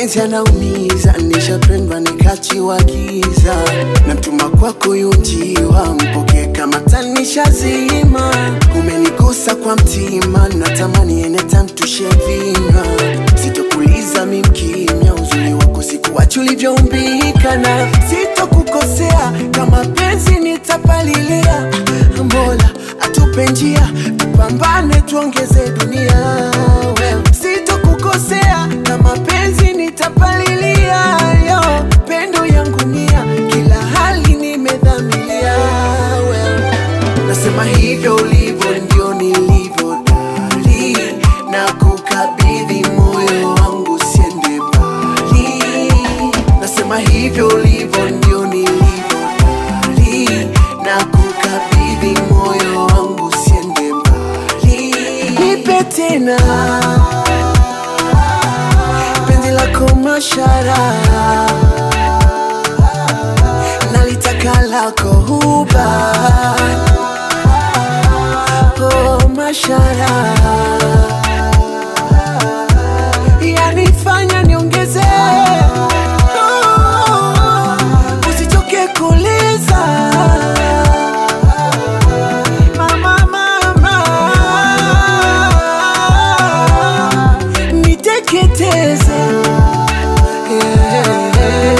mapenzi yanaumiza, nishapendwa nikachiwa giza, namtuma kwako yunjiwa, mpokee kama tanishazima. Umenigusa kwa mtima, natamani anytime tushevima, sitokuliza mi mkimya, uzuri wako sikuwachi ulivyoumbika, na sitokukosea kama penzi nitapalilia. Mola atupe njia, tupambane tuongeze dunia. Wewe sitokukosea kama penzi nitapalilia. Yo pendo yangu mia, kila hali nimedhamilia. Wewe nasema hivyo ulivyo ndio nilivyo dali, na kukabidhi moyo wangu siende mbali. Nasema hivyo ulivyo ndio nilivyo dali, na kukabidhi moyo wangu siende mbali. Nipe tena penzi lako mashara, nalitaka lako huba oh, mashara yanifanya niongeze oh, usichoke kuuliza mama, mama, niteketeze yeah.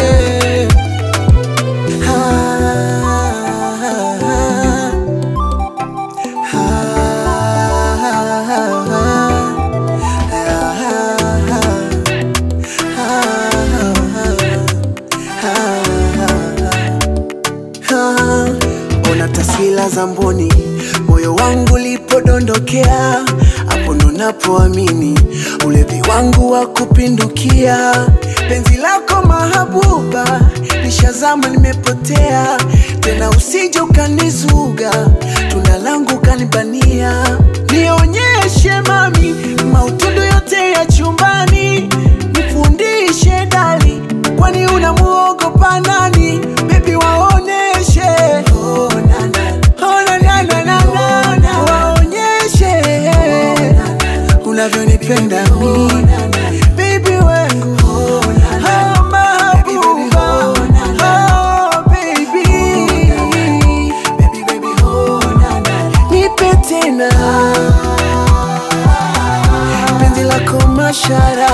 Ah, ona taswira za mboni, moyo wangu lipodondokea, hapo ndo napoamini ulevi wangu wa kupindukia. Penzi lako mahabuba, nishazama nimepotea, tena usije ukanizuga, tunda langu kanibania. Nionyeshe mami, mautundu yote ya chumbani, nifundishe dali, kwani unamuogopa nani? Baby waoneshe oh, na, na. Oh, na, na, na, na, na, na. waonyeshe unavyonipenda mi baby wangu Oh, mahabuba. Oh, baby. nipe tena penzi lako mashara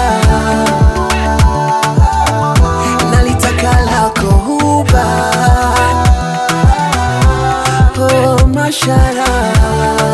nalitaka lako huba oh, mashara